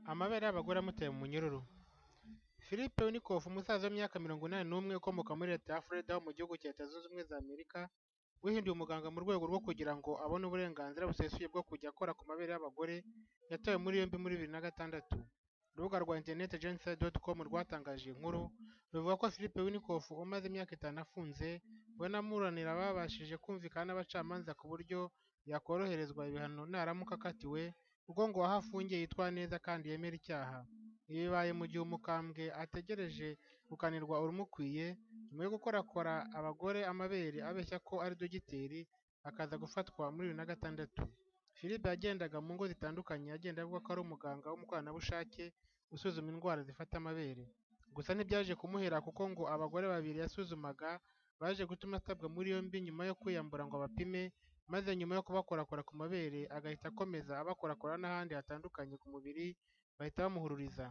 Amabere y'abagore amutera umunyururu. Philippe Unikoff, umusaza w'imyaka mirongo inani n'umwe ukomoka muri leta ya Florida ho mu gihugu cya Leta Zunze Ubumwe za Amerika, wihinduye umuganga mu rwego rwo kugira ngo abone uburenganzira busesuye bwo kujya akora ku mabere y'abagore, yatawe muri yombi muri bibiri na gatandatu. Urubuga rwa internet genside.com rwatangaje iyi nkuru, ruvuga ko Philippe Unikoff umaze imyaka itanu afunze, we n'abamuburanira babashije kumvikana n'abacamanza ku buryo yakoroherezwa ibihano naramuka akatiwe, kuko ngo uwaho afungiye yitwara neza kandi yemera icyaha. Ibi bibaye mu gihe umukambwe ategereje gukanirwa urumukwiye, nyuma yo gukorakora abagore amabere abeshya ko ari dogiteri, akaza gufatwa muri bibiri na gatandatu. Philippe yagendaga mu ngo zitandukanye agenda avuga ko ari umuganga w'umukoranabushake usuzuma indwara zifata amabere. Gusa ntibyaje kumuhira kuko ngo abagore babiri yasuzumaga baje gutuma atabwa muri yombi nyuma yo kwiyambura ngo abapime, maze nyuma yo kubakorakora ku mabere agahita akomeza abakorakora n'ahandi hatandukanye ku mubiri bahita bamuhururiza.